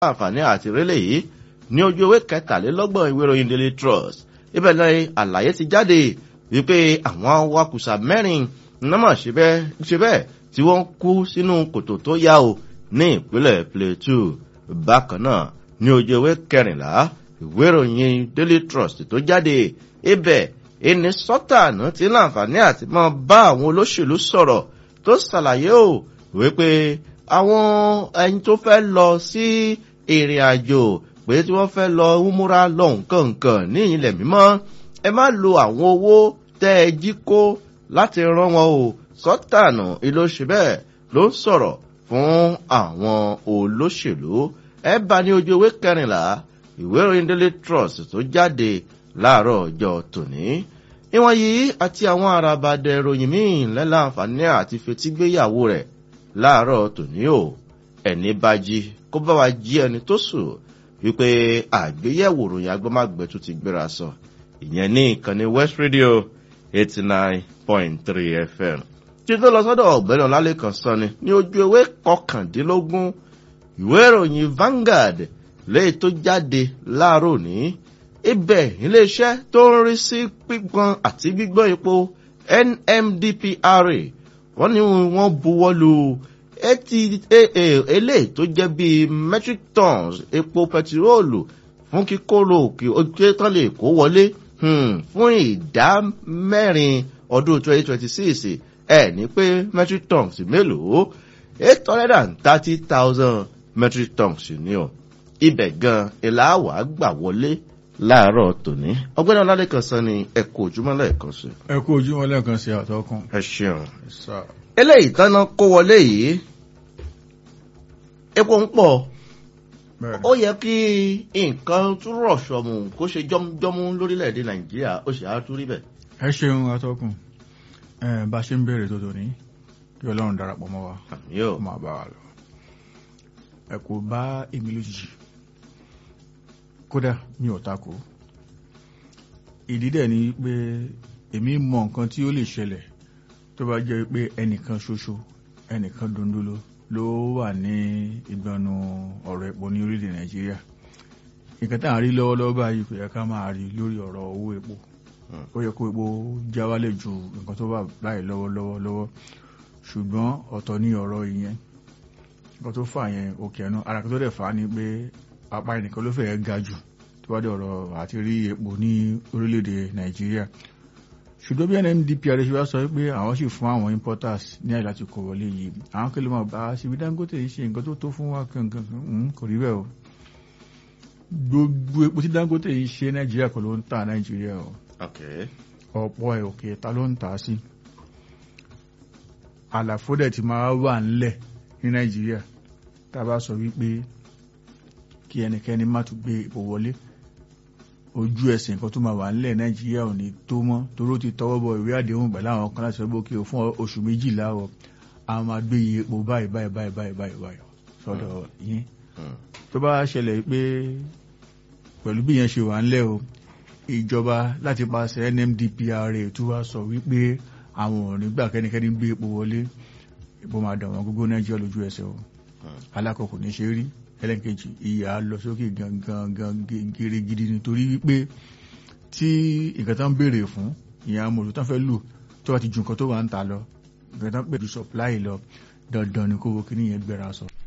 àǹfààní àti rélé yìí ní ojú ewé kẹtàlélọ́gbọ̀n ìwé ìròyìn daily trust ibẹ̀ náà àlàyé ti jáde wípé àwọn awakùsà mẹ́rin nọ́mọ̀ ṣe bẹ́ẹ̀ tí wọ́n kú sínú kòtò tó yá o ní ìpínlẹ̀ plateau bákan náà ní ojú ewé kẹrìnlá ìwé ìròyìn daily trust tó jáde ibẹ̀ ẹni sọ́tàánù ti láǹfààní àti máa bá àwọn olóṣèlú sọ̀rọ̀ tó ṣàlàyé o wípé àwọn ẹni tó fẹ́ lọ sí ìrìn àjò pé tí wọ́n fẹ́ lọ múra lọ nǹkan nǹkan ní ilẹ̀ mímọ́ ẹ má lo àwọn owó tẹ́ ẹ jí kó láti rán wọn o sọ́tàánù ìlú ṣe bẹ́ẹ̀ ló ń sọ̀rọ̀ fún àwọn olóṣèlú ẹ bá ní ojú ewé kẹrìnlá ìwé ìròyìn daily trust tó jáde láàárọ̀ ọjọ́ tòní. ìwọ̀n yìí àti àwọn àràbàdẹ ìròyìn míì lẹ́la àǹfààní àti fetígbéyàwó rẹ̀ láàárọ̀ tòní o ẹni bá jí kó bá wa jí ẹni tó sùn wípé àgbéyẹ̀wò ròyìn agbọ́mágbẹ́ tó ti gbéra sọ ìyẹn ní ìkànnì west radio eighty nine point three fm tí tó lọ sọ́dọ̀ ọ̀gbẹ́ni ọlálẹ́kan sọ́ni ní ojú ewé kọkàndínlógún ìwé ìròyìn Vanguard léyìí tó jáde láàárọ̀ ní ibẹ̀ iléeṣẹ́ tó ń rí sí pípọn àti gbígbọ́n epo NMDPRA wọ́n ní wọ́n buwọ́ lu eléyìí tó jẹ́ bíi metric tons epo pẹtiróòlù fún kíkóró òkè ojú tán lè kó wọlé fún ìdá mẹ́rin ọdún 2026 ẹ̀ ní pé metric tons mélòó eight hundred and thirty thousand metric tons ni o ibẹ̀ gan ilà wà gbà wọlé láàárọ̀ tòní ọgbẹ́ni ọlálẹ́kan sọ ni ẹ kú ojúmọ́ lẹ́ẹ̀kan sí. ẹ kú ojúmọ́ lẹ́ẹ̀kan sí àtọkùn. ẹ ṣeun. eléyìí tán náà kó wọlé yìí epo ń pọ̀ ó yẹ kí nǹkan tún rọ̀ ṣọ̀mù kó ṣe jọ́mújọ́mú lórílẹ̀‐èdè nàìjíríà ó ṣe á tún rí bẹ́ẹ̀. ẹ ṣeun àtọkùn bá a ṣe ń béèrè tó tòní kí ọlọ́run darapọ̀ mọ́ wa yóò máa bá wa lọ. ẹ kò bá èmi lójijì kódà mi ò takò ìdí dẹ̀ ni pé èmi mọ nǹkan tí ó lè ṣẹlẹ̀ tó bá jẹ́ pé ẹnìkan ṣoṣo ẹnìkan dundunlo ló wà ní ìgbọ̀nù ọ̀rọ̀ epo ní orílẹ̀ nàìjíríà nǹkan tá à ń rí lọ́wọ́lọ́wọ́ báyìí kò yẹ ká máa rí lórí ọ̀rọ̀ owó epo ó yẹ kó epo já wálẹ̀ ju nǹkan tó wà báyìí lọ́wọ́lọ́wọ́ lọ́wọ́ ṣùgbọ́n ọ̀tọ̀ ní ọ̀rọ̀ ìyẹn nǹkan tó fà yẹn òkè ẹnu ara kan tó dẹ̀ fà á ni pé apá ẹnìkan ló fẹ́ẹ́ ga jù tó bá dé ọ̀rọ̀ àti rí epo ní orílẹ̀-èdè nàìjíríà ṣùgbọ́n bí NMDPRA ṣe wá sọ pé àwọn sì fún àwọn importers ní àyè láti kó wọlé yìí àwọn kí ló máa bá a ṣe bí Dangote yìí ṣe nǹkan tó tó fún wa kankan kò rí bẹ́ẹ̀ o gbogbo epo tí Dangote yìí ṣe nàìjíríà kọ́ ló ń ta nàìjíríà o ọ̀pọ̀ ẹ̀ òkè ta ló ń tà á sí àlàfo dẹ̀ ti máa wà ńlẹ̀ ní nàìjíríà tá a bá sọ wípé kí ẹnikẹ́ni má tún gbé epo wọlé ojú ẹsẹ̀ nǹkan tó máa wà ńlẹ̀ nàìjíríà ò ní tó mọ́ toró ti tọwọ́ bọ ìwé àdéhùn pẹ̀lú àwọn kan láti sọ pé òkè fún oṣù méjìlá ọ a máa gbé iye epo báyìí báyìí báyìí báyìí báyìí báyìí sọ́dọ̀ yín tó bá ṣẹlẹ̀ pé pẹ̀lú bí yẹn ṣe wà ńlẹ̀ o ìjọba láti pàṣẹ NMDPRA tó wá sọ wípé àwọn ò ní gbà kẹ́nikẹ́ni gbé epo wọlé epo máa dà wọ́n gógó nàìjíríà lójú ẹsẹ̀ o alákọ̀ọ́kọ́ ní ṣe rí ẹlẹ́nkejì ìyà lọ sókè gangan gírígírí nítorí wípé tí nǹkan tán béèrè fún ìyà mọ̀lú tán fẹ́ lò tó bá ti ju nǹkan tó wà ń ta lọ nǹkan tán pè ju supply lọ dandan ni kó wo kí nìyẹn gbéra sọ.